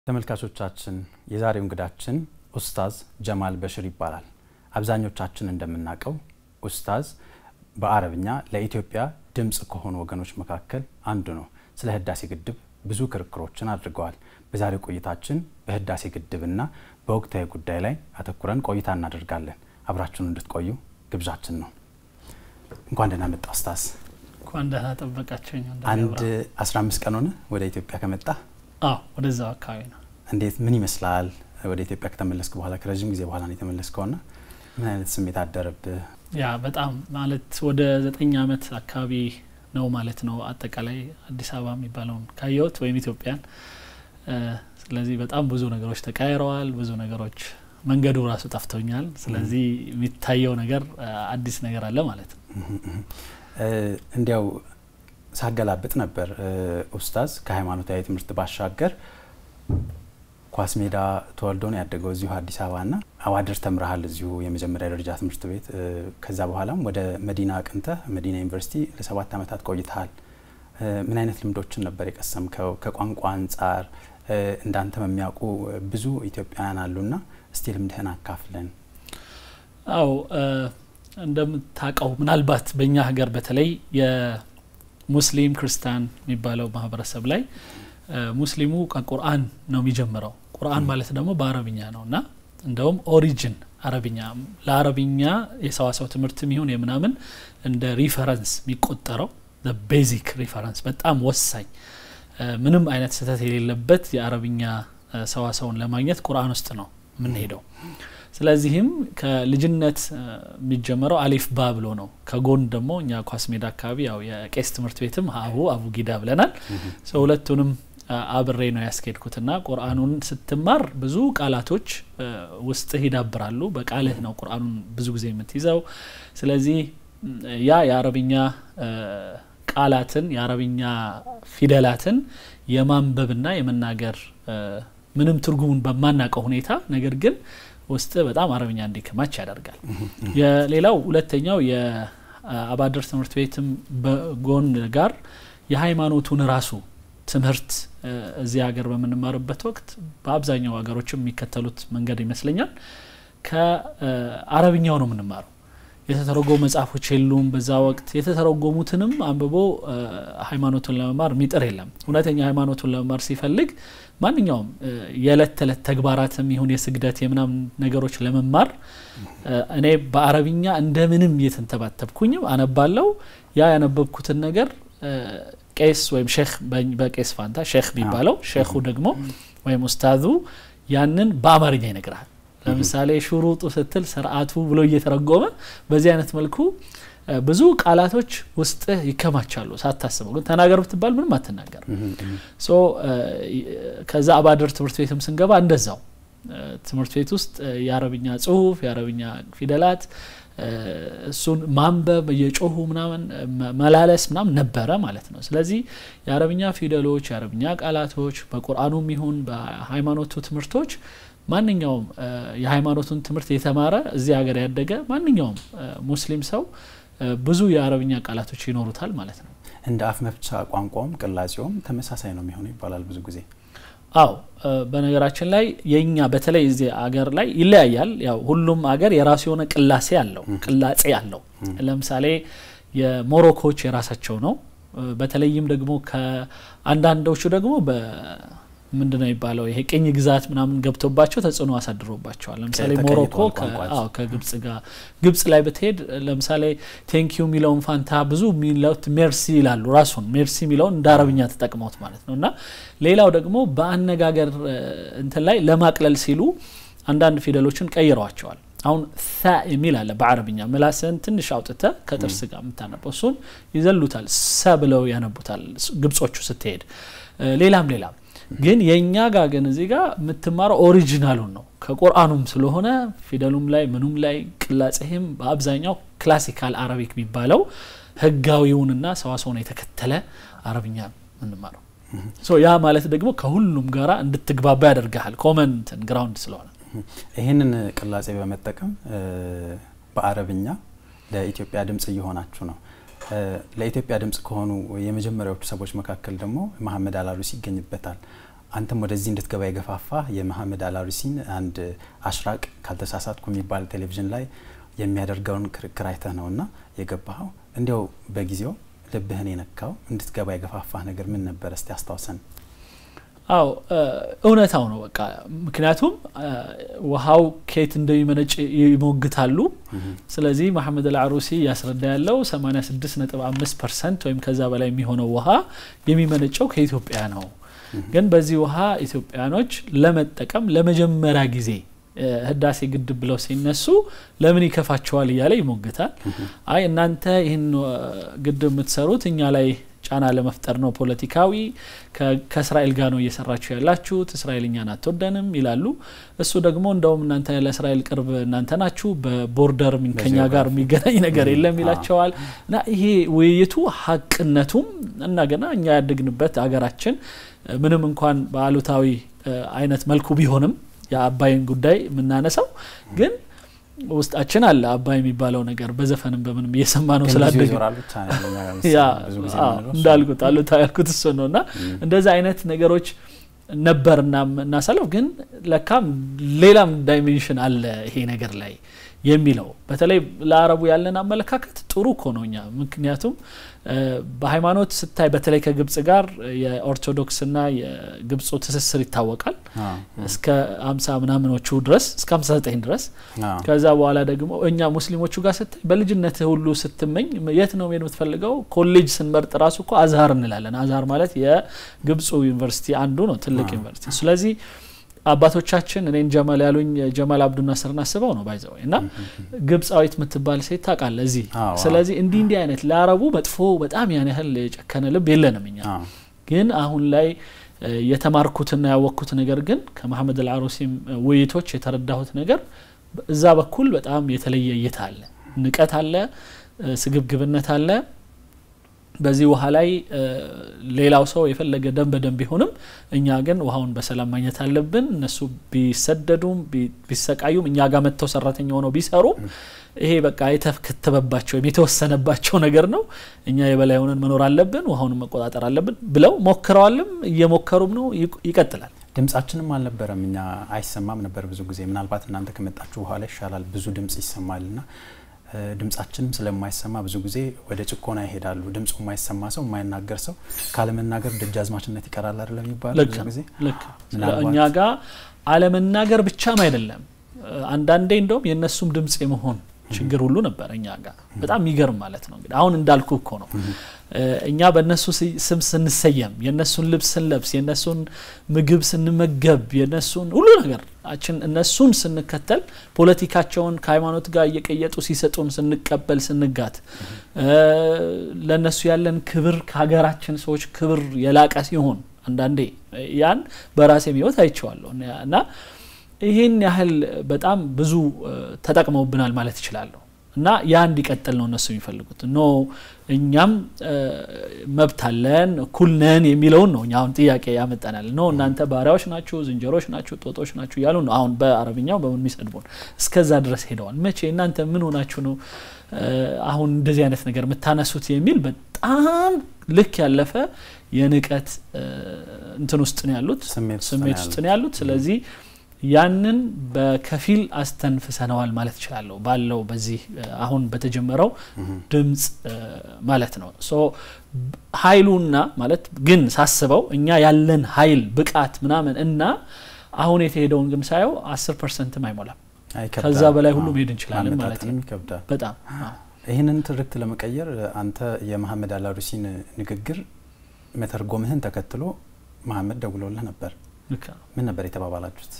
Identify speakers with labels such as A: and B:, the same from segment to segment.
A: ተመልካቾቻችን የዛሬው እንግዳችን ኡስታዝ ጀማል በሽር ይባላል። አብዛኞቻችን እንደምናውቀው ኡስታዝ በአረብኛ ለኢትዮጵያ ድምፅ ከሆኑ ወገኖች መካከል አንዱ ነው። ስለ ህዳሴ ግድብ ብዙ ክርክሮችን አድርገዋል። በዛሬው ቆይታችን በህዳሴ ግድብና በወቅታዊ ጉዳይ ላይ አተኩረን ቆይታ እናደርጋለን። አብራችሁን እንድትቆዩ ግብዣችን ነው። እንኳን ደህና መጣ ኡስታዝ።
B: እንኳን ደህና ጠበቃችሁኝ።
A: አንድ 15 ቀን ሆነ ወደ ኢትዮጵያ ከመጣ?
B: አዎ ወደዛው አካባቢ ነው።
A: እንዴት ምን ይመስላል? ወደ ኢትዮጵያ ከተመለስክ በኋላ ከረዥም ጊዜ በኋላ ነው የተመለስከውና ምን አይነት ስሜት አደረብህ?
B: ያ በጣም ማለት ወደ ዘጠኝ አመት አካባቢ ነው ማለት ነው አጠቃላይ አዲስ አበባ የሚባለውን ካየሁት ወይም ኢትዮጵያን። ስለዚህ በጣም ብዙ ነገሮች ተቀያይረዋል። ብዙ ነገሮች መንገዱ ራሱ ጠፍቶኛል። ስለዚህ የሚታየው ነገር አዲስ ነገር አለ ማለት ነው።
A: እንዲያው ሳገላብጥ ነበር ኡስታዝ ከሃይማኖታዊ ትምህርት ባሻገር ኳስ ሜዳ ተወልዶ ነው ያደገው እዚሁ አዲስ አበባ ና አዋድር ተምረሃል እዚሁ የመጀመሪያ ደረጃ ትምህርት ቤት። ከዛ በኋላም ወደ መዲና አቅንተህ መዲና ዩኒቨርሲቲ ለሰባት ዓመታት ቆይተሃል። ምን አይነት ልምዶችን ነበር የቀሰምከው? ከቋንቋ አንጻር እንዳንተ የሚያውቁ ብዙ ኢትዮጵያውያን አሉና እስቲ ልምድህን አካፍለን።
B: አው እንደምታውቀው ምናልባት በእኛ ሀገር በተለይ የሙስሊም ክርስቲያን የሚባለው ማህበረሰብ ላይ ሙስሊሙ ከቁርአን ነው የሚጀምረው። ቁርአን ማለት ደግሞ በአረብኛ ነው እና እንደውም ኦሪጅን አረብኛ ለአረብኛ የሰዋሰው ትምህርትም ይሁን የምናምን እንደ ሪፈረንስ የሚቆጠረው ቤዚክ ሪፈረንስ በጣም ወሳኝ ምንም አይነት ስህተት የሌለበት የአረብኛ ሰዋሰውን ለማግኘት ቁርአን ውስጥ ነው የምንሄደው። ስለዚህም ከልጅነት የሚጀመረው አሊፍ ባ ብሎ ነው። ከጎን ደግሞ እኛ ኳስ ሜዳ አካባቢ ያው የቄስ ትምህርት ቤትም አቡ አቡ ጊዳ ብለናል። ሁለቱንም አብሬ ነው ያስኬድኩትና ቁርአኑን ስትማር ብዙ ቃላቶች ውስጥህ ይዳብራሉ። በቃልህ ነው ቁርአኑን ብዙ ጊዜ የምትይዘው። ስለዚህ ያ የአረብኛ ቃላትን የአረብኛ ፊደላትን የማንበብና የመናገር ምንም ትርጉሙን በማናውቀው ሁኔታ ነገር ግን ውስጥ በጣም አረብኛ እንዲከማች ያደርጋል። የሌላው ሁለተኛው የአባድር ትምህርት ቤትም በጎን ጋር የሃይማኖቱን ራሱ ትምህርት እዚህ ሀገር በምንማርበት ወቅት በአብዛኛው ሀገሮችም የሚከተሉት መንገድ ይመስለኛል ከአረብኛው ነው የምንማረው። የተተረጎሙ መጽሐፎች የሉም። በዛ ወቅት የተተረጎሙትንም አንብቦ ሃይማኖቱን ለመማር የሚጥር የለም። እውነተኛ ሃይማኖቱን ለመማር ሲፈልግ ማንኛውም የዕለት ተዕለት ተግባራትም ይሁን የስግደት የምናምን ነገሮች ለመማር እኔ በአረብኛ እንደምንም እየተንተባተብኩኝም አነባለው። ያ ያነበብኩትን ነገር ቄስ ወይም ሼክ በቄስ ፋንታ ሼክ የሚባለው ሼኹ ደግሞ ወይም ኡስታዙ ያንን በአማርኛ ይነግራል። ለምሳሌ ሹሩጡ ስትል ስርዓቱ ብሎ እየተረጎመ በዚህ አይነት መልኩ ብዙ ቃላቶች ውስጥ ይከማቻሉ ሳታስበው። ግን ተናገር ብትባል ምንም አትናገር። ሶ ከዛ አባድር ትምህርት ቤትም ስንገባ እንደዛው ትምህርት ቤት ውስጥ የአረብኛ ጽሁፍ፣ የአረብኛ ፊደላት እሱን ማንበብ እየጮሁ ምናምን መላለስ ምናምን ነበረ ማለት ነው። ስለዚህ የአረብኛ ፊደሎች፣ የአረብኛ ቃላቶች በቁርአኑም ይሁን በሃይማኖቱ ትምህርቶች ማንኛውም የሃይማኖቱን ትምህርት የተማረ እዚህ ሀገር ያደገ ማንኛውም ሙስሊም ሰው ብዙ የአረብኛ ቃላቶች ይኖሩታል ማለት ነው።
A: እንደ አፍ መፍቻ ቋንቋውም ቅላጼውም ተመሳሳይ ነው የሚሆነው ይባላል ብዙ ጊዜ።
B: አው በነገራችን ላይ የኛ በተለይ እዚህ አገር ላይ ይለያያል። ያው ሁሉም አገር የራሱ የሆነ ቅላሴ አለው ቅላጼ አለው። ለምሳሌ የሞሮኮች የራሳቸው ነው። በተለይም ደግሞ ከአንዳንዶቹ ደግሞ ምንድነው የሚባለው ይሄ ቅኝ ግዛት ምናምን ገብቶባቸው ተጽዕኖ አሳድሮባቸዋል። ለምሳሌ ሞሮኮ ከግብጽ ጋር ግብጽ ላይ ብትሄድ ለምሳሌ ቴንኪዩ የሚለውን ፋንታ ብዙ የሚለውት ሜርሲ ይላሉ። ራሱን ሜርሲ የሚለውን እንደ አረብኛ ተጠቅመውት ማለት ነው። እና ሌላው ደግሞ በአነጋገር እንትን ላይ ለማቅለል ሲሉ አንዳንድ ፊደሎችን ቀይረዋቸዋል። አሁን ሳ የሚል አለ በአረብኛ ምላስን ትንሽ አውጥተ ከጥርስ ጋር የምታነበው እሱን ይዘሉታል። ሰ ብለው ያነቡታል ግብጾቹ ስትሄድ ሌላም ሌላም ግን የእኛ ጋር ግን እዚህ ጋር የምትማረው ኦሪጂናሉን ነው ከቁርአኑም ስለሆነ ፊደሉም ላይ ምኑም ላይ ቅላጼህም በአብዛኛው ክላሲካል አረቢክ የሚባለው ህጋዊውንና ሰዋሰውን የተከተለ አረብኛ የምንማረው ያ ማለት ደግሞ ከሁሉም ጋራ እንድትግባባ ያደርግሃል ኮመንትን ግራውንድ ስለሆነ
A: ይህንን ቅላጼ በመጠቀም በአረብኛ ለኢትዮጵያ ድምጽ እየሆናችሁ ነው ለኢትዮጵያ ድምጽ ከሆኑ የመጀመሪያዎቹ ሰዎች መካከል ደግሞ መሀመድ አላሉሲ ይገኝበታል። አንተም ወደዚህ እንድትገባ የገፋፋ የመሐመድ አላሩሲን አንድ አሽራቅ ካልተሳሳትኩ የሚባል ቴሌቪዥን ላይ የሚያደርገውን ክርክር አይተህ ነውና የገባኸው። እንዲያው በጊዜው ልብህን የነካው እንድትገባ የገፋፋ ነገር ምን ነበር? እስቲ አስታውሰን።
B: አው እውነታው ነው በቃ ምክንያቱም ውሃው ከየት እንደሚመነጭ ይሞግታሉ። ስለዚህ መሐመድ አልዓሩሲ እያስረዳ ያለው 86.5 ፐርሰንት ወይም ከዛ በላይ የሚሆነው ውሃ የሚመነጨው ከኢትዮጵያ ነው። ግን በዚህ ውሃ ኢትዮጵያኖች ለመጠቀም ለመጀመሪያ ጊዜ ህዳሴ ግድብ ብለው ሲነሱ ለምን ይከፋቸዋል እያለ ይሞግታል። አይ እናንተ ይህን ግድብ የምትሰሩት እኛ ላይ ጫና ለመፍጠር ነው፣ ፖለቲካዊ ከእስራኤል ጋር ነው እየሰራችሁ ያላችሁት፣ እስራኤል እኛን አትወደንም ይላሉ። እሱ ደግሞ እንደውም እናንተ ለእስራኤል ቅርብ እናንተ ናችሁ፣ በቦርደር ከኛ ጋር የሚገናኝ ነገር የለም ይላቸዋል። እና ይሄ ውይይቱ ሀቅነቱም እና ገና እኛ ያደግንበት ሀገራችን ምንም እንኳን በአሉታዊ አይነት መልኩ ቢሆንም የአባይን ጉዳይ የምናነሳው ግን ውስጣችን አለ አባይ የሚባለው ነገር በዘፈንም በምንም እየሰማ ነው ስላደግ እንዳልኩት አሉታ ያልኩት እሱ ነው እና እንደዚ አይነት ነገሮች ነበርና እናሳለፍ ግን ለካም ሌላም ዳይሜንሽን አለ ይሄ ነገር ላይ የሚለው በተለይ ለአረቡ ያለን አመለካከት ጥሩ እኮ ነው እኛ ምክንያቱም በሃይማኖት ስታይ በተለይ ከግብጽ ጋር የኦርቶዶክስና የግብፁ ትስስር ይታወቃል እስከ አምሳ ምናምኖቹ ድረስ እስከ ሀምሳ ዘጠኝ ድረስ ከዛ በኋላ ደግሞ እኛ ሙስሊሞቹ ጋር ስታይ በልጅነት ሁሉ ስትመኝ የት ነው መሄድ የምትፈልገው ኮሌጅ ስንመርጥ ራሱ እኮ አዝሀር እንላለን አዝሀር ማለት የግብፁ ዩኒቨርሲቲ አንዱ ነው ትልቅ ዩኒቨርሲቲ ስለዚህ አባቶቻችን እኔን ጀማል ያሉኝ ጀማል አብዱ ናስርን አስበው ነው ባይዘው እና ግብፃዊት የምትባል ሴት ታውቃለ እዚህ ስለዚህ እንዲህ እንዲህ አይነት ለአረቡ መጥፎ በጣም ያን ያህል የጨከነ ልብ የለንም እኛ ግን አሁን ላይ የተማርኩትና ያወቅኩት ነገር ግን ከመሐመድ አልዓሩሲም ውይይቶች የተረዳሁት ነገር እዛ በኩል በጣም የተለየ እይታ አለ ንቀት አለ ስግብግብነት አለ በዚህ ውሃ ላይ ሌላው ሰው የፈለገ ደም በደም ቢሆንም እኛ ግን ውሃውን በሰላም ማግኘት አለብን። እነሱ ቢሰደዱም ቢሰቃዩም እኛ ጋር መጥተው ሰራተኛ ሆነው ቢሰሩም ይሄ በቃ የተከተበባቸው ወይም የተወሰነባቸው ነገር ነው። እኛ የበላይ ሆነን መኖር አለብን፣ ውሃውን መቆጣጠር አለብን ብለው ሞክረዋልም እየሞከሩም ነው። ይቀጥላል።
A: ድምጻችንም አልነበረም፣ እኛ አይሰማም ነበር ብዙ ጊዜ። ምናልባት እናንተ ከመጣችሁ በኋላ ይሻላል፣ ብዙ ድምጽ ይሰማልና ድምጻችንም ስለማይሰማ ብዙ ጊዜ ወደ ጭቆና ይሄዳሉ። ድምፁ የማይሰማ ሰው የማይናገር ሰው ካለመናገር ደጃዝማችነት ይቀራል አይደለም የሚባለው ብዙ ጊዜ
B: ልክ እኛ ጋር አለመናገር ብቻም አይደለም አንዳንዴ እንደውም የእነሱም ድምጽ የመሆን ችግር ሁሉ ነበር እኛ ጋር በጣም የሚገርም ማለት ነው እንግዲህ አሁን እንዳልኩ እኮ ነው እኛ በእነሱ ስም ስንሰየም የእነሱን ልብስ ስንለብስ የእነሱን ምግብ ስንመገብ የእነሱን ሁሉ ነገር አችን እነሱን ስንከተል ፖለቲካቸውን ከሃይማኖት ጋር እየቀየጡ ሲሰጡን ስንቀበል ስንጋት ለእነሱ ያለን ክብር ከሀገራችን ሰዎች ክብር የላቀ ሲሆን አንዳንዴ ያን በራሴም ህይወት አይቼዋለሁ እና ይህን ያህል በጣም ብዙ ተጠቅመውብናል ማለት ይችላለሁ እና ያ እንዲቀጥል ነው እነሱ የሚፈልጉት ኖ እኛም መብት አለን እኩል ነን የሚለውን ነው እኛ አሁን ጥያቄ ያመጠናል ኖ እናንተ ባሪያዎች ናችሁ ዝንጀሮች ናችሁ ጦጦች ናችሁ እያሉ ነው አሁን በአረብኛው በምን የሚሰድቡን እስከዛ ድረስ ሄደዋል መቼ እናንተ ምን ሆናችሁ ነው አሁን እንደዚህ አይነት ነገር የምታነሱት የሚል በጣም ልክ ያለፈ የንቀት እንትን ውስጥ ነው ያሉት ስሜት ውስጥ ነው ያሉት ስለዚህ ያንን በከፊል አስተንፍሰነዋል ማለት እችላለሁ ባለው በዚህ አሁን በተጀመረው ድምፅ ማለት ነው ሶ ሀይሉና ማለት ግን ሳስበው እኛ ያለን ሀይል ብቃት ምናምን እና አሁን የተሄደውን ግን ሳየው አስር ፐርሰንትም አይሞላም ከዛ በላይ ሁሉ መሄድ እንችላለን ማለት ነው በጣም
A: ይህንን ትርክት ለመቀየር አንተ የመሐመድ አላሩሲን ንግግር መተርጎምህን ተከትሎ መሐመድ ደውሎልህ ነበር ምን ነበር የተባባላችሁት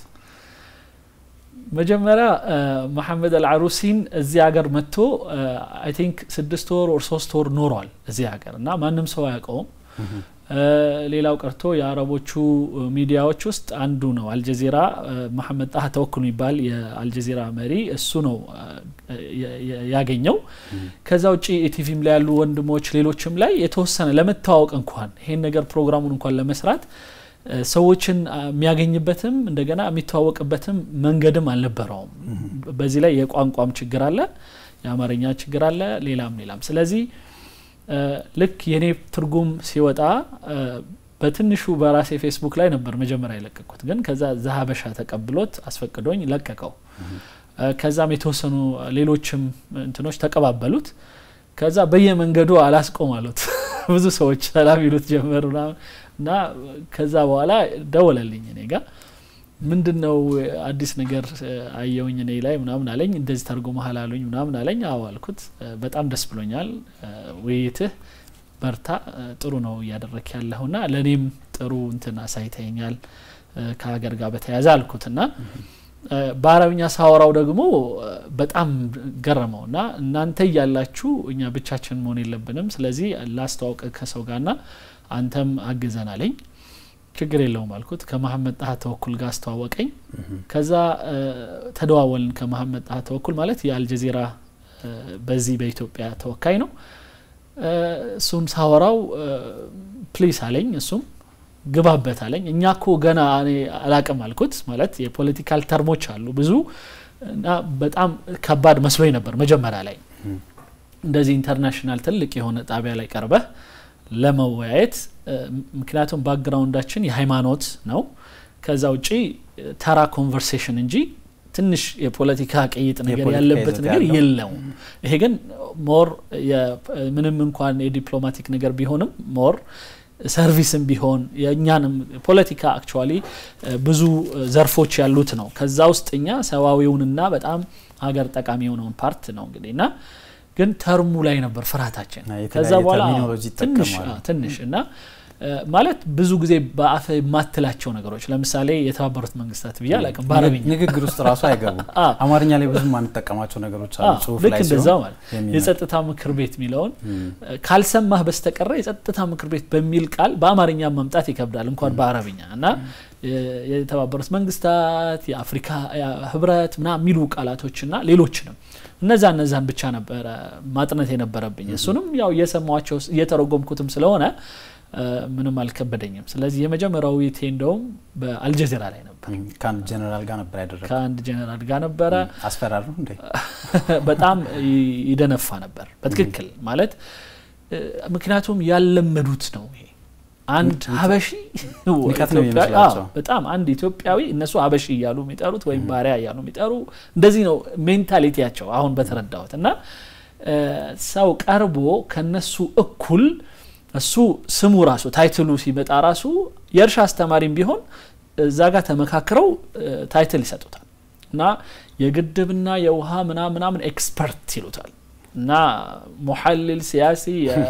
B: መጀመሪያ መሐመድ አልዓሩሲን እዚህ ሀገር መጥቶ አይ ቲንክ ስድስት ወር ወር ሶስት ወር ኖሯል እዚህ ሀገር እና ማንም ሰው አያውቀውም ሌላው ቀርቶ የአረቦቹ ሚዲያዎች ውስጥ አንዱ ነው አልጀዚራ መሐመድ ጣህ ተወክል የሚባል የአልጀዚራ መሪ እሱ ነው ያገኘው ከዛ ውጭ ኢቲቪም ላይ ያሉ ወንድሞች ሌሎችም ላይ የተወሰነ ለመተዋወቅ እንኳን ይሄን ነገር ፕሮግራሙን እንኳን ለመስራት ሰዎችን የሚያገኝበትም እንደገና የሚተዋወቅበትም መንገድም አልነበረውም በዚህ ላይ የቋንቋም ችግር አለ የአማርኛ ችግር አለ ሌላም ሌላም ስለዚህ ልክ የኔ ትርጉም ሲወጣ በትንሹ በራሴ ፌስቡክ ላይ ነበር መጀመሪያ የለቀቁት፣ ግን ከዛ ዘሀበሻ ተቀብሎት አስፈቅዶኝ ለቀቀው። ከዛም የተወሰኑ ሌሎችም እንትኖች ተቀባበሉት። ከዛ በየመንገዱ አላስቆም አሉት። ብዙ ሰዎች ሰላም ይሉት ጀመሩ እና ከዛ በኋላ ደወለልኝ እኔ ጋ ምንድን ነው አዲስ ነገር አየውኝ እኔ ላይ ምናምን አለኝ። እንደዚህ ተርጎ መሀል አሉኝ ምናምን አለኝ። አዎ አልኩት። በጣም ደስ ብሎኛል። ውይይትህ በርታ፣ ጥሩ ነው እያደረክ ያለሁና ለእኔም ጥሩ እንትን አሳይተኛል ከሀገር ጋር በተያያዘ አልኩት እና በአረብኛ ሳወራው ደግሞ በጣም ገረመው እና እናንተ እያላችሁ እኛ ብቻችን መሆን የለብንም፣ ስለዚህ ላስተዋውቅ ከሰው ጋርና አንተም አግዘን አለኝ። ችግር የለውም አልኩት። ከመሀመድ ጣሀ ተወኩል ጋር አስተዋወቀኝ። ከዛ ተደዋወልን። ከመሀመድ ጣሀ ተወኩል ማለት የአልጀዚራ በዚህ በኢትዮጵያ ተወካይ ነው። እሱም ሳወራው ፕሊስ አለኝ። እሱም ግባበት አለኝ። እኛ ኮ ገና እኔ አላቅም አልኩት። ማለት የፖለቲካል ተርሞች አሉ ብዙ እና በጣም ከባድ መስሎኝ ነበር መጀመሪያ ላይ እንደዚህ ኢንተርናሽናል ትልቅ የሆነ ጣቢያ ላይ ቀርበህ ለመወያየት ምክንያቱም ባክግራውንዳችን የሃይማኖት ነው። ከዛ ውጪ ተራ ኮንቨርሴሽን እንጂ ትንሽ የፖለቲካ ቅይጥ ነገር ያለበት ነገር የለውም። ይሄ ግን ሞር ምንም እንኳን የዲፕሎማቲክ ነገር ቢሆንም ሞር ሰርቪስም ቢሆን የእኛንም ፖለቲካ አክቹዋሊ ብዙ ዘርፎች ያሉት ነው። ከዛ ውስጥ እኛ ሰብአዊውንና በጣም ሀገር ጠቃሚ የሆነውን ፓርት ነው እንግዲህ እና ግን ተርሙ ላይ ነበር ፍርሃታችን። ከዛ በኋላ ትንሽ ትንሽ እና ማለት ብዙ ጊዜ በአፍ የማትላቸው ነገሮች ለምሳሌ የተባበሩት መንግስታት ብዬ አላውቅም። በአረብኛ
A: ንግግር ውስጥ ራሱ አይገቡም። አማርኛ ላይ ብዙ ማንጠቀማቸው ነገሮች አሉ። ጽሁፍ
B: ልክ
A: ላይ
B: እንደዛው ማለት የጸጥታ ምክር ቤት የሚለውን ካልሰማህ በስተቀረ የጸጥታ ምክር ቤት በሚል ቃል በአማርኛ መምጣት ይከብዳል እንኳን በአረብኛ እና የተባበሩት መንግስታት የአፍሪካ ህብረት ምና የሚሉ ቃላቶችና ሌሎችንም እነዛ እነዛን ብቻ ነበረ ማጥነት የነበረብኝ። እሱንም ያው እየሰማቸው እየተረጎምኩትም ስለሆነ ምንም አልከበደኝም። ስለዚህ የመጀመሪያው ውይይቴ እንደውም በአልጀዚራ ላይ ነበር።
A: ከአንድ ጀኔራል ጋር ነበር ያደረገው።
B: ከአንድ ጀኔራል ጋር ነበረ።
A: አስፈራሩ እንዴ?
B: በጣም ይደነፋ ነበር በትክክል ማለት ምክንያቱም ያለመዱት ነው ይሄ አንድ ሀበሺ
A: ንቀት ነው የሚመስላቸው።
B: በጣም አንድ ኢትዮጵያዊ እነሱ ሀበሺ እያሉ የሚጠሩት ወይም ባሪያ እያሉ የሚጠሩ እንደዚህ ነው ሜንታሊቲያቸው አሁን በተረዳሁት እና ሰው ቀርቦ ከነሱ እኩል እሱ ስሙ ራሱ ታይትሉ ሲመጣ ራሱ የእርሻ አስተማሪም ቢሆን እዛ ጋር ተመካክረው ታይትል ይሰጡታል እና የግድብና የውሃ ምናምን ምናምን ኤክስፐርት ይሉታል እና ሙሐልል ሲያሲ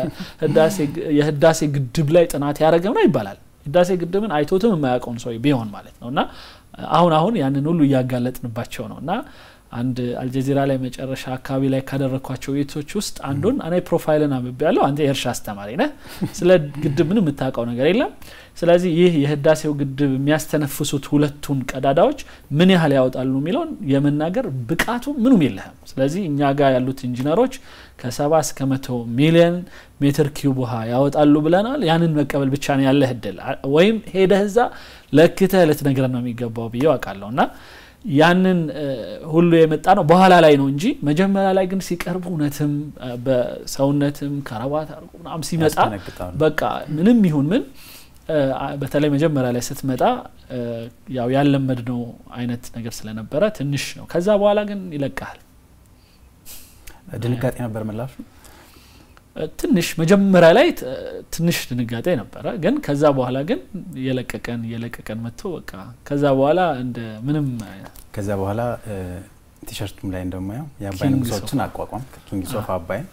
B: የህዳሴ ግድብ ላይ ጥናት ያደረገ ነው ይባላል። ህዳሴ ግድብን አይቶትም የማያውቀውን ሰው ቢሆን ማለት ነው እና አሁን አሁን ያንን ሁሉ እያጋለጥንባቸው ነው እና አንድ አልጀዚራ ላይ መጨረሻ አካባቢ ላይ ካደረግኳቸው ውይይቶች ውስጥ አንዱን እኔ ፕሮፋይልን አንብቤ ያለው አንተ የእርሻ አስተማሪ ነህ፣ ስለ ግድብ ምንም የምታውቀው ነገር የለም። ስለዚህ ይህ የህዳሴው ግድብ የሚያስተነፍሱት ሁለቱን ቀዳዳዎች ምን ያህል ያወጣሉ የሚለውን የመናገር ብቃቱ ምኑም የለህም። ስለዚህ እኛ ጋር ያሉት ኢንጂነሮች ከሰባ እስከ መቶ ሚሊዮን ሜትር ኪዩብ ውሃ ያወጣሉ ብለናል። ያንን መቀበል ብቻ ነው ያለህ እድል፣ ወይም ሄደህ እዛ ለክተህ ልትነግረን ነው የሚገባው ብዬ አውቃለሁ እና ያንን ሁሉ የመጣ ነው በኋላ ላይ ነው እንጂ መጀመሪያ ላይ ግን ሲቀርቡ እውነትም በሰውነትም ከረባት አርጎ ምናምን ሲመጣ በቃ ምንም ይሁን ምን በተለይ መጀመሪያ ላይ ስትመጣ ያው ያለመድነው አይነት ነገር ስለነበረ ትንሽ ነው። ከዛ በኋላ ግን ይለቃል።
A: ድንጋጤ ነበር ምላሹ።
B: ትንሽ መጀመሪያ ላይ ትንሽ ድንጋጤ ነበረ፣ ግን ከዛ በኋላ ግን የለቀቀን የለቀቀን መጥቶ በቃ ከዛ በኋላ እንደ ምንም
A: ከዛ በኋላ ቲሸርቱም ላይ እንደማየው የአባይ ንጉሶችን አቋቋም ኪንግስ ኦፍ አባይን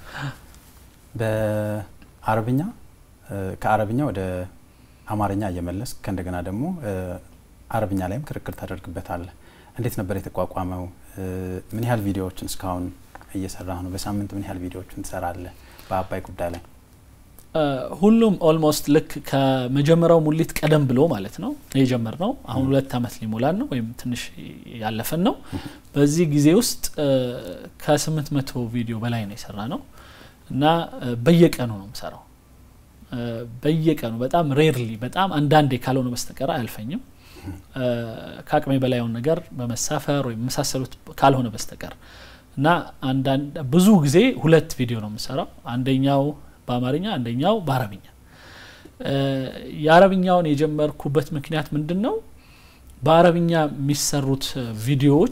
A: በአረብኛ ከአረብኛ ወደ አማርኛ እየመለስ ከእንደገና ደግሞ አረብኛ ላይም ክርክር ታደርግበታለህ። እንዴት ነበር የተቋቋመው? ምን ያህል ቪዲዮዎችን እስካሁን እየሰራ ነው? በሳምንት ምን ያህል ቪዲዮዎችን ትሰራለህ? በአባይ ጉዳይ ላይ
B: ሁሉም ኦልሞስት ልክ ከመጀመሪያው ሙሊት ቀደም ብሎ ማለት ነው የጀመር ነው። አሁን ሁለት ዓመት ሊሞላን ነው ወይም ትንሽ ያለፈን ነው። በዚህ ጊዜ ውስጥ ከስምንት መቶ ቪዲዮ በላይ ነው የሰራ ነው እና በየቀኑ ነው የምሰራው። በየቀኑ በጣም ሬርሊ በጣም አንዳንዴ ካልሆነ በስተቀር አያልፈኝም። ከአቅሜ በላይውን ነገር በመሳፈር ወይም የመሳሰሉት ካልሆነ በስተቀር እና አንዳንድ ብዙ ጊዜ ሁለት ቪዲዮ ነው የምሰራው። አንደኛው በአማርኛ አንደኛው በአረብኛ የአረብኛውን የጀመርኩበት ምክንያት ምንድን ነው? በአረብኛ የሚሰሩት ቪዲዮዎች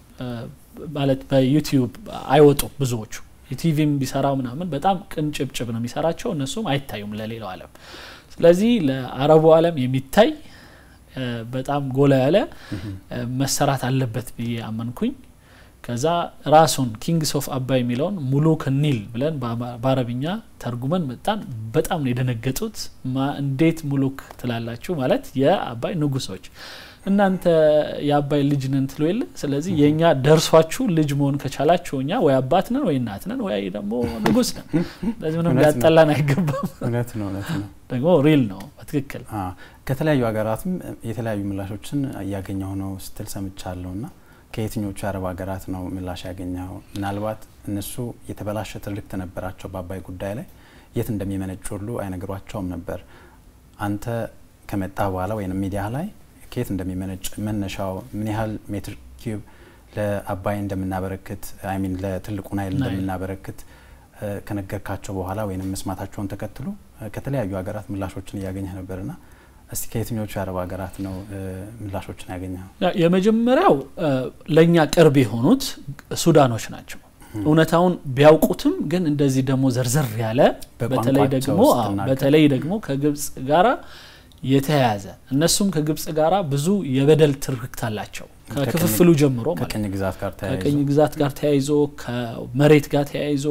B: ማለት በዩቲዩብ አይወጡም ብዙዎቹ የቲቪም ቢሰራው ምናምን በጣም ቅንጭብጭብ ነው የሚሰራቸው እነሱም አይታዩም ለሌላው ዓለም። ስለዚህ ለአረቡ ዓለም የሚታይ በጣም ጎላ ያለ መሰራት አለበት ብዬ አመንኩኝ። ከዛ ራሱን ኪንግስ ኦፍ አባይ የሚለውን ሙሉክ ኒል ብለን በአረብኛ ተርጉመን መጣን። በጣም ነው የደነገጡት። እንዴት ሙሉክ ትላላችሁ? ማለት የአባይ ንጉሶች እናንተ የአባይ ልጅ ነን ትሎ የለ። ስለዚህ የእኛ ደርሷችሁ ልጅ መሆን ከቻላችሁ እኛ ወይ አባት ነን ወይ እናት ነን ወይ ደግሞ ንጉስ ነን። ስለዚህ ምንም ሊያጠላን አይገባም።
A: እውነት ነው፣ እውነት ነው።
B: ደግሞ ሪል ነው በትክክል
A: ከተለያዩ ሀገራትም የተለያዩ ምላሾችን እያገኘሁ ነው ስትል ሰምቻለሁ ና ከየትኞቹ የአረብ ሀገራት ነው ምላሽ ያገኘው? ምናልባት እነሱ የተበላሸ ትርክት ነበራቸው በአባይ ጉዳይ ላይ የት እንደሚመነጭ ሁሉ አይነግሯቸውም ነበር። አንተ ከመጣ በኋላ ወይም ሚዲያ ላይ ከየት እንደሚመነጭ መነሻው ምን ያህል ሜትር ኪዩብ ለአባይ እንደምናበረክት አይሚን ለትልቁ ናይል እንደምናበረክት ከነገርካቸው በኋላ ወይም መስማታቸውን ተከትሎ ከተለያዩ ሀገራት ምላሾችን እያገኘህ ነበርና እስቲ ከየትኞቹ የአረብ ሀገራት ነው ምላሾችን ያገኘው?
B: የመጀመሪያው ለእኛ ቅርብ የሆኑት ሱዳኖች ናቸው። እውነታውን ቢያውቁትም ግን እንደዚህ ደግሞ ዘርዘር ያለ በተለይ ደግሞ በተለይ ደግሞ ከግብጽ ጋራ የተያያዘ እነሱም ከግብጽ ጋራ ብዙ የበደል ትርክት አላቸው ከክፍፍሉ ጀምሮ
A: ከቅኝ ግዛት ጋር ተያይዞ
B: ከቅኝ ግዛት ጋር ተያይዞ ከመሬት ጋር ተያይዞ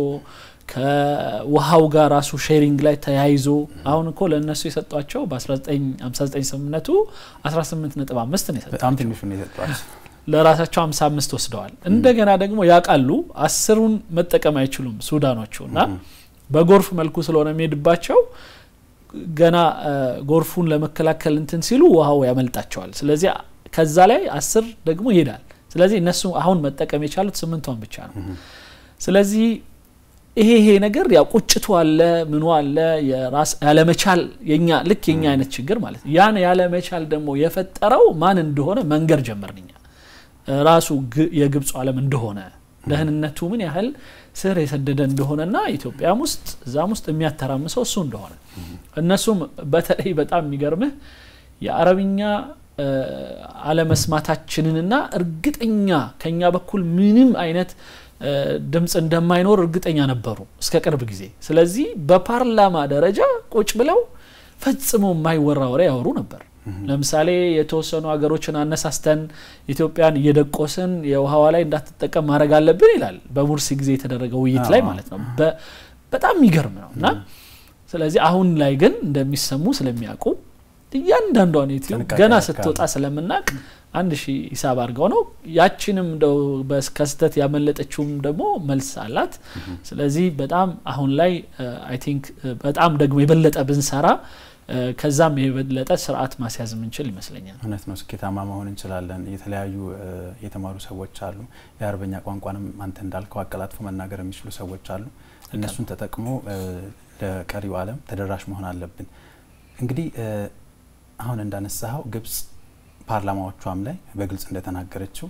B: ከውሃው ጋር ራሱ ሼሪንግ ላይ ተያይዞ አሁን እኮ ለእነሱ የሰጧቸው በ1959 ስምምነቱ 18.5 ነው
A: በጣም
B: የሰጧቸው
A: ትንሹ ነው የሰጧቸው።
B: ለራሳቸው 55 ወስደዋል። እንደገና ደግሞ ያውቃሉ አስሩን መጠቀም አይችሉም ሱዳኖቹ እና በጎርፍ መልኩ ስለሆነ የሚሄድባቸው ገና ጎርፉን ለመከላከል እንትን ሲሉ ውሃው ያመልጣቸዋል። ስለዚህ ከዛ ላይ አስር ደግሞ ይሄዳል። ስለዚህ እነሱ አሁን መጠቀም የቻሉት ስምንቷን ብቻ ነው። ስለዚህ ይሄ ይሄ ነገር ያው ቁጭቱ አለ ምኑ አለ የራስ ያለመቻል የኛ ልክ የኛ አይነት ችግር ማለት ነው። ያን ያለመቻል ደግሞ የፈጠረው ማን እንደሆነ መንገር ጀመርን እኛ ራሱ የግብፁ ዓለም እንደሆነ ደህንነቱ ምን ያህል ስር የሰደደ እንደሆነና ኢትዮጵያም ውስጥ እዛም ውስጥ የሚያተራምሰው እሱ እንደሆነ እነሱም በተለይ በጣም የሚገርምህ የአረብኛ አለመስማታችንንና እርግጠኛ ከኛ በኩል ምንም አይነት ድምፅ እንደማይኖር እርግጠኛ ነበሩ እስከ ቅርብ ጊዜ። ስለዚህ በፓርላማ ደረጃ ቁጭ ብለው ፈጽሞ የማይወራ ወሬ ያወሩ ነበር። ለምሳሌ የተወሰኑ ሀገሮችን አነሳስተን ኢትዮጵያን እየደቆስን የውሃዋ ላይ እንዳትጠቀም ማድረግ አለብን ይላል። በሙርሲ ጊዜ የተደረገ ውይይት ላይ ማለት ነው። በጣም የሚገርም ነው እና ስለዚህ አሁን ላይ ግን እንደሚሰሙ ስለሚያውቁ እያንዳንዷን ዩቲዩብ ገና ስትወጣ ስለምናቅ አንድ ሺህ ሂሳብ አድርገው ነው ያችንም እንደው ከስህተት ያመለጠችውም ደግሞ መልስ አላት። ስለዚህ በጣም አሁን ላይ አይ ቲንክ በጣም ደግሞ የበለጠ ብንሰራ ከዛም የበለጠ ስርዓት ማስያዝ የምንችል ይመስለኛል።
A: እውነት ነው። ስኬታማ መሆን እንችላለን። የተለያዩ የተማሩ ሰዎች አሉ። የአረበኛ ቋንቋንም አንተ እንዳልከው አቀላጥፎ መናገር የሚችሉ ሰዎች አሉ። እነሱን ተጠቅሞ ለቀሪው ዓለም ተደራሽ መሆን አለብን። እንግዲህ አሁን እንዳነሳኸው ግብጽ ፓርላማዎቿም ላይ በግልጽ እንደተናገረችው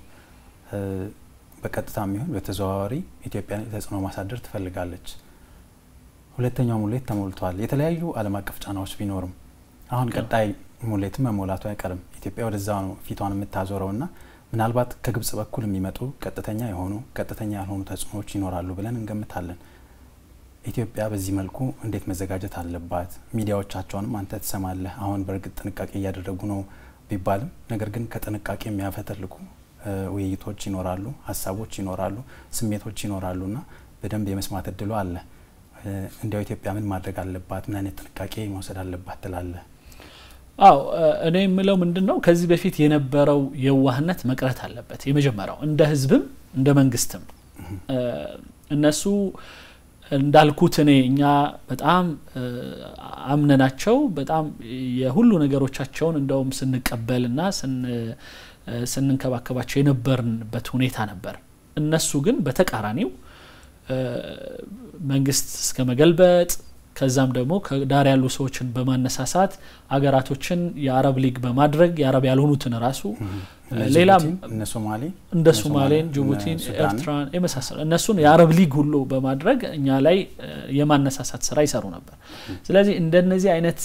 A: በቀጥታ የሚሆን በተዘዋዋሪ ኢትዮጵያን ተጽዕኖ ማሳደር ትፈልጋለች። ሁለተኛው ሙሌት ተሞልቷል። የተለያዩ ዓለም አቀፍ ጫናዎች ቢኖርም አሁን ቀጣይ ሙሌትም መሞላቱ አይቀርም። ኢትዮጵያ ወደዛ ነው ፊቷን የምታዞረው ና ምናልባት ከግብጽ በኩል የሚመጡ ቀጥተኛ የሆኑ ቀጥተኛ ያልሆኑ ተጽዕኖዎች ይኖራሉ ብለን እንገምታለን። ኢትዮጵያ በዚህ መልኩ እንዴት መዘጋጀት አለባት? ሚዲያዎቻቸውንም አንተ ትሰማለህ። አሁን በእርግጥ ጥንቃቄ እያደረጉ ነው ቢባልም ነገር ግን ከጥንቃቄ የሚያፈተልቁ ውይይቶች ይኖራሉ፣ ሀሳቦች ይኖራሉ፣ ስሜቶች ይኖራሉ ና በደንብ የመስማት እድሉ አለ። እንዲያው ኢትዮጵያ ምን ማድረግ አለባት? ምን አይነት ጥንቃቄ መውሰድ አለባት ትላለህ?
B: አዎ እኔ የምለው ምንድን ነው ከዚህ በፊት የነበረው የዋህነት መቅረት አለበት። የመጀመሪያው እንደ ህዝብም እንደ መንግስትም እነሱ እንዳልኩት እኔ እኛ በጣም አምነናቸው በጣም የሁሉ ነገሮቻቸውን እንደውም ስንቀበል ና ስንንከባከባቸው የነበርንበት ሁኔታ ነበር። እነሱ ግን በተቃራኒው መንግስት እስከ መገልበጥ ከዛም ደግሞ ከዳር ያሉ ሰዎችን በማነሳሳት አገራቶችን የአረብ ሊግ በማድረግ የአረብ ያልሆኑትን ራሱ ሌላም
A: እነ ሶማሌ
B: እንደ ሶማሌን፣ ጅቡቲን፣ ኤርትራን የመሳሰሉ እነሱን የአረብ ሊግ ሁሉ በማድረግ እኛ ላይ የማነሳሳት ስራ ይሰሩ ነበር። ስለዚህ እንደነዚህ አይነት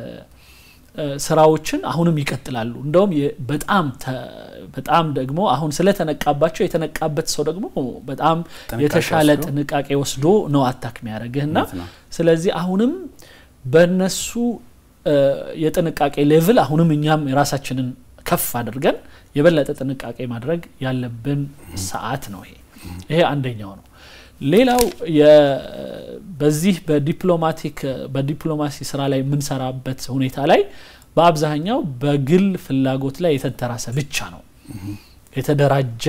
B: ስራዎችን አሁንም ይቀጥላሉ። እንደውም በጣም በጣም ደግሞ አሁን ስለተነቃባቸው የተነቃበት ሰው ደግሞ በጣም የተሻለ ጥንቃቄ ወስዶ ነው አታክ የሚያደርግህና ስለዚህ አሁንም በነሱ የጥንቃቄ ሌቭል አሁንም እኛም የራሳችንን ከፍ አድርገን የበለጠ ጥንቃቄ ማድረግ ያለብን ሰዓት ነው። ይሄ ይሄ አንደኛው ነው። ሌላው በዚህ በዲፕሎማቲክ በዲፕሎማሲ ስራ ላይ የምንሰራበት ሁኔታ ላይ በአብዛኛው በግል ፍላጎት ላይ የተንተራሰ ብቻ ነው። የተደራጀ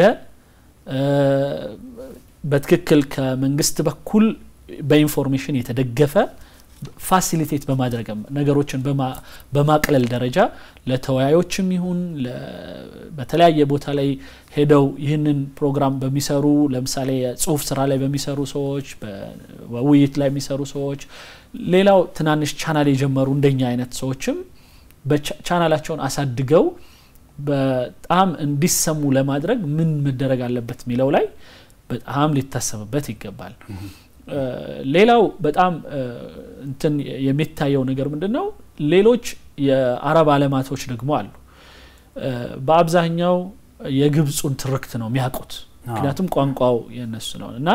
B: በትክክል ከመንግስት በኩል በኢንፎርሜሽን የተደገፈ ፋሲሊቴት በማድረግም ነገሮችን በማቅለል ደረጃ ለተወያዮችም ይሁን በተለያየ ቦታ ላይ ሄደው ይህንን ፕሮግራም በሚሰሩ ለምሳሌ የጽሁፍ ስራ ላይ በሚሰሩ ሰዎች፣ በውይይት ላይ የሚሰሩ ሰዎች፣ ሌላው ትናንሽ ቻናል የጀመሩ እንደኛ አይነት ሰዎችም ቻናላቸውን አሳድገው በጣም እንዲሰሙ ለማድረግ ምን መደረግ አለበት የሚለው ላይ በጣም ሊታሰብበት ይገባል። ሌላው በጣም እንትን የሚታየው ነገር ምንድን ነው? ሌሎች የአረብ አለማቶች ደግሞ አሉ። በአብዛኛው የግብፁን ትርክት ነው የሚያውቁት፣ ምክንያቱም ቋንቋው የነሱ ነው እና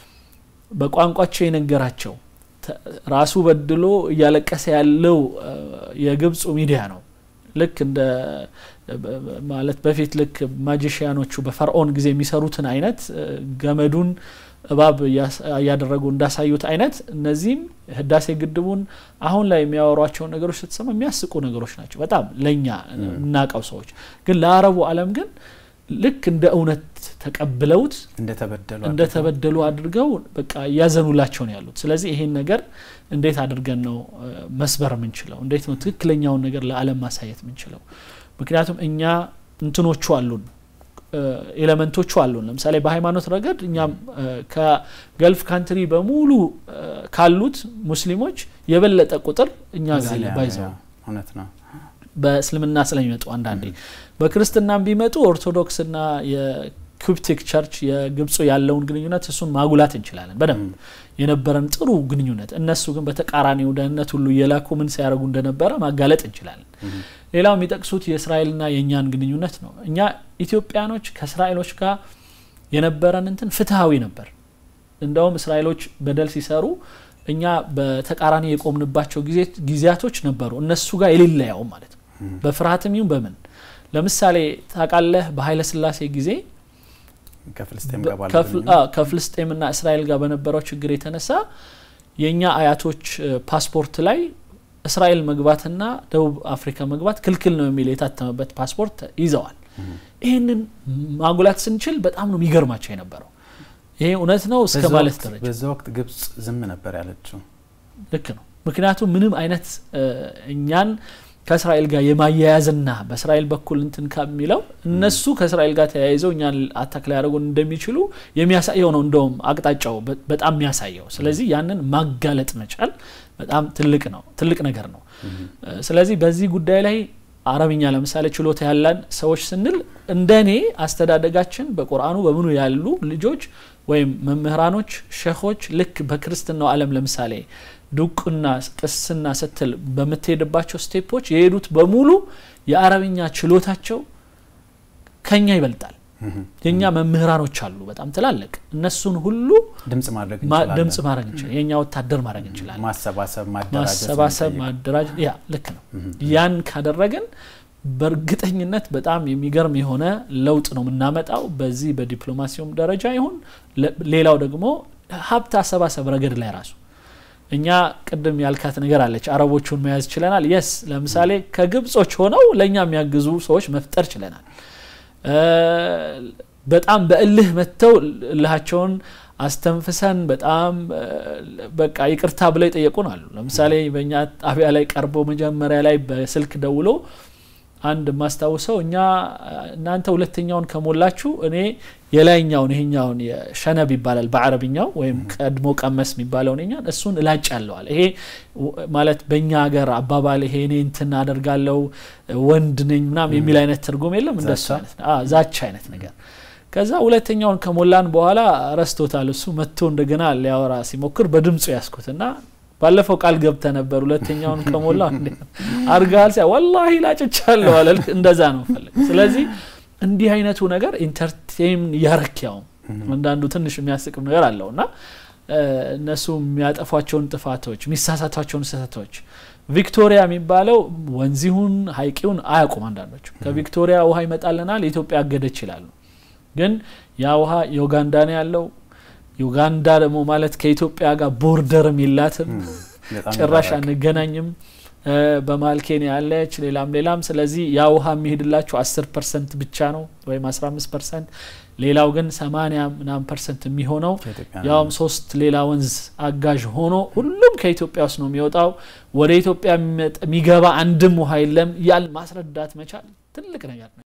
B: በቋንቋቸው የነገራቸው ራሱ በድሎ እያለቀሰ ያለው የግብፁ ሚዲያ ነው። ልክ እንደ ማለት በፊት ልክ ማጂሽያኖቹ በፈርዖን ጊዜ የሚሰሩትን አይነት ገመዱን እባብ እያደረጉ እንዳሳዩት አይነት እነዚህም ህዳሴ ግድቡን አሁን ላይ የሚያወሯቸውን ነገሮች ስትሰማ የሚያስቁ ነገሮች ናቸው። በጣም ለእኛ የምናውቀው ሰዎች ግን ለአረቡ ዓለም ግን ልክ እንደ እውነት ተቀብለውት እንደተበደሉ አድርገው በቃ እያዘኑላቸው ነው ያሉት። ስለዚህ ይሄን ነገር እንዴት አድርገን ነው መስበር የምንችለው? እንዴት ነው ትክክለኛውን ነገር ለዓለም ማሳየት የምንችለው? ምክንያቱም እኛ እንትኖቹ አሉን ኤሌመንቶቹ አሉን። ለምሳሌ በሃይማኖት ረገድ እኛም ከገልፍ ካንትሪ በሙሉ ካሉት ሙስሊሞች የበለጠ ቁጥር እኛ ጋር ባይዘው
A: እውነት ነው።
B: በእስልምና ስለሚመጡ አንዳንዴ በክርስትናም ቢመጡ ኦርቶዶክስና የኩፕቲክ ቸርች የግብፁ ያለውን ግንኙነት እሱን ማጉላት እንችላለን በደንብ የነበረን ጥሩ ግንኙነት። እነሱ ግን በተቃራኒው ደህንነት ሁሉ እየላኩ ምን ሲያደርጉ እንደነበረ ማጋለጥ እንችላለን። ሌላው የሚጠቅሱት የእስራኤልና የእኛን ግንኙነት ነው። እኛ ኢትዮጵያኖች ከእስራኤሎች ጋር የነበረን እንትን ፍትሐዊ ነበር። እንደውም እስራኤሎች በደል ሲሰሩ እኛ በተቃራኒ የቆምንባቸው ጊዜያቶች ነበሩ፣ እነሱ ጋር የሌለ ያውም ማለት ነው። በፍርሃትም ይሁን በምን ለምሳሌ ታውቃለህ፣ በኃይለ ሥላሴ ጊዜ ከፍልስጤምና እስራኤል ጋር በነበረው ችግር የተነሳ የእኛ አያቶች ፓስፖርት ላይ እስራኤል መግባትና ደቡብ አፍሪካ መግባት ክልክል ነው የሚል የታተመበት ፓስፖርት ይዘዋል። ይህንን ማጉላት ስንችል በጣም ነው የሚገርማቸው የነበረው። ይሄ እውነት ነው እስከ ማለት ደረጃ
A: በዛ ወቅት ግብጽ ዝም ነበር ያለችው።
B: ልክ ነው። ምክንያቱም ምንም አይነት እኛን ከእስራኤል ጋር የማያያዝና በእስራኤል በኩል እንትን ከሚለው እነሱ ከእስራኤል ጋር ተያይዘው እኛን አታክ ሊያደርጉን እንደሚችሉ የሚያሳየው ነው። እንደውም አቅጣጫው በጣም የሚያሳየው። ስለዚህ ያንን ማጋለጥ መቻል በጣም ትልቅ ነው፣ ትልቅ ነገር ነው። ስለዚህ በዚህ ጉዳይ ላይ አረብኛ ለምሳሌ ችሎታ ያለን ሰዎች ስንል እንደ እኔ አስተዳደጋችን በቁርአኑ በምኑ ያሉ ልጆች ወይም መምህራኖች፣ ሸኾች ልክ በክርስትናው ዓለም ለምሳሌ ዱቅና ቅስና ስትል በምትሄድባቸው ስቴፖች የሄዱት በሙሉ የአረብኛ ችሎታቸው ከኛ ይበልጣል። የእኛ መምህራኖች አሉ በጣም ትላልቅ እነሱን ሁሉ
A: ድምጽ ማድረግ
B: ድምጽ ማድረግ እንችላለን። የእኛ ወታደር ማድረግ እንችላለን።
A: ማሰባሰብ፣
B: ማሰባሰብ፣ ማደራጀት ያ ልክ ነው። ያን ካደረግን በእርግጠኝነት በጣም የሚገርም የሆነ ለውጥ ነው የምናመጣው በዚህ በዲፕሎማሲውም ደረጃ ይሁን ሌላው ደግሞ ሀብት አሰባሰብ ረገድ ላይ ራሱ እኛ ቅድም ያልካት ነገር አለች። አረቦቹን መያዝ ችለናል። የስ ለምሳሌ ከግብጾች ሆነው ለእኛ የሚያግዙ ሰዎች መፍጠር ችለናል። በጣም በእልህ መጥተው እልሃቸውን አስተንፍሰን በጣም በቃ ይቅርታ ብለው ይጠየቁን አሉ። ለምሳሌ በእኛ ጣቢያ ላይ ቀርቦ መጀመሪያ ላይ በስልክ ደውሎ አንድ የማስታውሰው እኛ እናንተ ሁለተኛውን ከሞላችሁ እኔ የላይኛውን ይሄኛውን ሸነብ ይባላል በአረብኛው ወይም ቀድሞ ቀመስ የሚባለውን ኛን እሱን እላጭ ያለዋል ይሄ ማለት በእኛ ሀገር አባባል ይሄ እኔ እንትን አደርጋለው ወንድ ነኝ ምናም የሚል አይነት ትርጉም የለም እንደሱ አይነት ዛቻ አይነት ነገር ከዛ ሁለተኛውን ከሞላን በኋላ ረስቶታል እሱ መጥቶ እንደገና ሊያወራ ሲሞክር በድምፁ ያስኩትና ባለፈው ቃል ገብተ ነበር ሁለተኛውን ከሞላ አርጋል ሲያ ወላሂ ላጭቻለሁ አለ እንደዛ ነው ፈልግ ስለዚህ እንዲህ አይነቱ ነገር ኢንተርቴን እያረኪያውም አንዳንዱ ትንሽ የሚያስቅም ነገር አለው እና እነሱ የሚያጠፏቸውን ጥፋቶች የሚሳሳቷቸውን ስህተቶች ቪክቶሪያ የሚባለው ወንዚሁን ሀይቂውን አያውቁም አንዳንዶቹ ከቪክቶሪያ ውሃ ይመጣልናል የኢትዮጵያ አገደች ይላሉ ግን ያ ውሃ የኡጋንዳ ነው ያለው ዩጋንዳ ደግሞ ማለት ከኢትዮጵያ ጋር ቦርደርም የላትም ጭራሽ አንገናኝም በመሀል ኬንያ ያለች ሌላም ሌላም ስለዚህ ያ ውሃ የሚሄድላቸው አስር ፐርሰንት ብቻ ነው ወይም አስራ አምስት ፐርሰንት ሌላው ግን ሰማኒያ ምናምን ፐርሰንት የሚሆነው ያውም ሶስት ሌላ ወንዝ አጋዥ ሆኖ ሁሉም ከኢትዮጵያ ውስጥ ነው የሚወጣው ወደ ኢትዮጵያ የሚገባ አንድም ውሃ የለም ያል ማስረዳት መቻል ትልቅ ነገር ነው